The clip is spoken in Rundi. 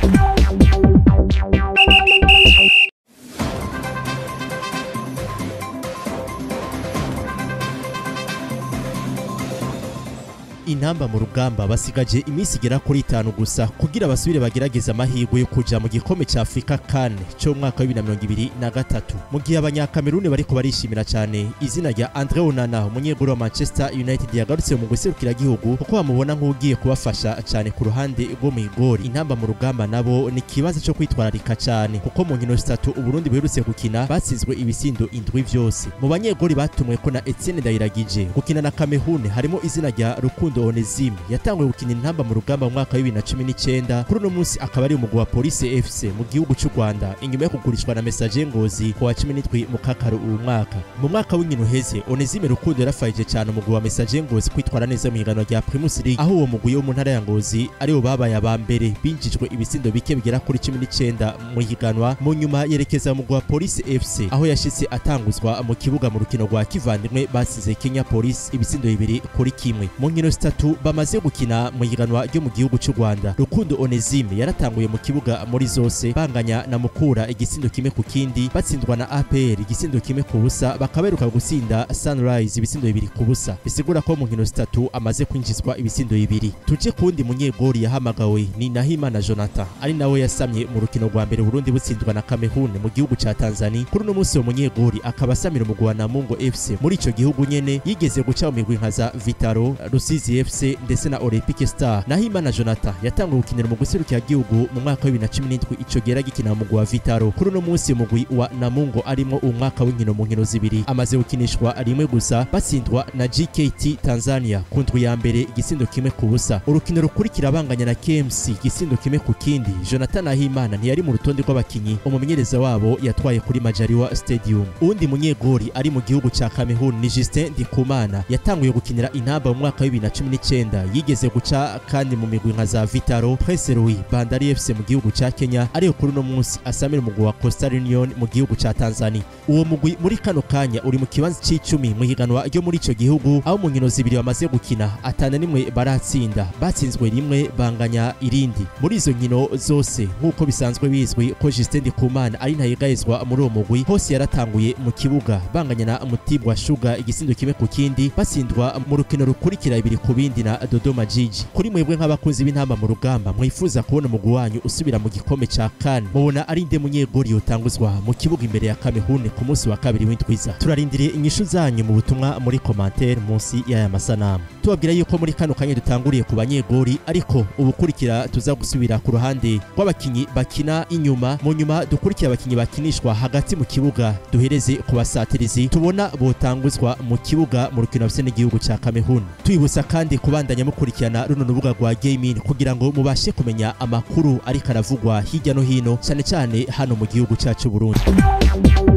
intamba mu rugamba basigaje iminsi igera kuri itanu gusa kugira basubire bagerageza amahirwe yo kuja mu gikombe ca Afrika CAN cyo mu mwaka wa 2023 mu gihe abanyakameruni bariko barishimira cyane izina rya Andre Onana umunyeguru wa Manchester United yagarutse mu guserukira gihugu kuko bamubona nk'ugiye kubafasha cyane ku ruhande rwo mu igori intamba mu rugamba nabo ni kibazo cyo kwitwararika cyane kuko mu nkino zitatu Uburundi buherutse gukina batsinzwe ibisindo indwi vyose mu banyegori batumwe ko na Etienne Ndayiragije gukina na Cameroon harimo izina rya Rukundo Onesime yatanguye gukina intamba mu rugamba mu mwaka wa 2019 kuri uno munsi akaba ari umugwi wa Police FC mu gihugu cy'u Rwanda inyuma yo kugurishwa na Message Ngozi ku wa 17 mu kakaro uyu mwaka mu mwaka w'inkino heze Onesime Rukundo yarafayije cyane umugwi wa Message Ngozi kwitwara neza mu higanwa rya Primus League aho uwo mugwi wo mu ntara ya Ngozi aribo babaye aba mbere binjijwe ibisindo bike bigera kuri 19 mu higanwa mu nyuma yerekeza mu mugwi wa Police FC aho yashitse atanguzwa mu kibuga mu rukino rwa kivandimwe basize Kenya Police ibisindo bibiri kuri kimwe mu nkino zitatu bamaze gukina mu higanwa ryo mu gihugu cy'u Rwanda Rukundo Onesime yaratanguye mu kibuga muri zose banganya na Mukura igisindo kimwe ku kindi batsindwa na APR igisindo kimwe ku busa bakaberuka gutsinda Sunrise ibisindo bibiri ku busa bisigura ko mu nkino zitatu amaze kwinjizwa ibisindo bibiri tuje kundi munyegori yahamagawe ni Nahimana Jonathan ari nawe yasamye mu rukino rwa mbere Burundi butsindwa na Cameroon mu gihugu ca Tanzania kuri uno munsi uwo munyegori akaba asamira umugwi wa Namungo FC muri ico gihugu nyene yigeze guca mu migwi nka za Vitaro Rusizi FC ndetse na Olympique Star Nahimana Jonathan yatanguye gukinira mu guserukira gihugu mu mwaka wa 2017 ico gera gikina mu mugwi wa Vitaro kuri uno munsi umugwi wa Namungo arimo umwaka w'inkino mu nkino zibiri amaze gukinishwa rimwe gusa batsindwa na GKT Tanzania ku ndwi ya mbere igisindo kimwe ku busa urukino rukurikira abanganya na KMC igisindo kimwe ku kindi Jonathan Nahimana ntiyari mu rutonde rw'abakinyi umumenyereza wabo yatwaye kuri Majaliwa Stadium uwundi munyegori ari mu gihugu ca Cameroon ni Justin Ndikumana yatanguye gukinira intamba mu mwaka wa 2019 yigeze guca kandi mu migwi nka za Vitaro Prince Louis Bandari FC mu gihugu ca Kenya ariyo kuri uno munsi asamira umugwi wa Coastal Union mu gihugu ca Tanzania uwo mugwi muri kano kanya uri mu kibanza c'icumi mu higanwa ryo muri ico gihugu aho mu nkino zibiri bamaze gukina atana nimwe baratsinda batsinzwe rimwe banganya irindi muri izo nkino zose nk'uko bisanzwe bizwi ko Justin Ndikumana ari ntayigayezwa muri uwo mugwi hose yaratanguye mu kibuga banganya na Mutibwa Sugar igisindo kimwe ku kindi batsindwa mu rukino rukurikira ibiri ku bindi na Dodoma Jiji kuri mwebwe nk'abakunzi b'intamba mu rugamba mwifuza kubona umugwi wanyu usubira mu gikombe ca CAN mubona ari nde munyegori yotanguzwa mu kibuga imbere ya Cameroon ku munsi wa kabiri w'indwiza turarindiriye inyishu zanyu mu butumwa muri commentaire munsi y'aya masanamu tubabwira yuko muri kano kanya dutanguriye ku banyegori ariko ubukurikira tuza gusubira ku ruhande rw'abakinyi bakina inyuma mu nyuma dukurikira abakinyi bakinishwa hagati mu kibuga duhereze ku basatirizi tubona botanguzwa mu kibuga mu rukino rufise n'igihugu ca Cameroon twibutsa kandi kubandanya mukurikirana runo rubuga rwa gaming kugira ngo mubashe kumenya amakuru ariko aravugwa hirya no hino cyane cyane hano mu gihugu cyacu Burundi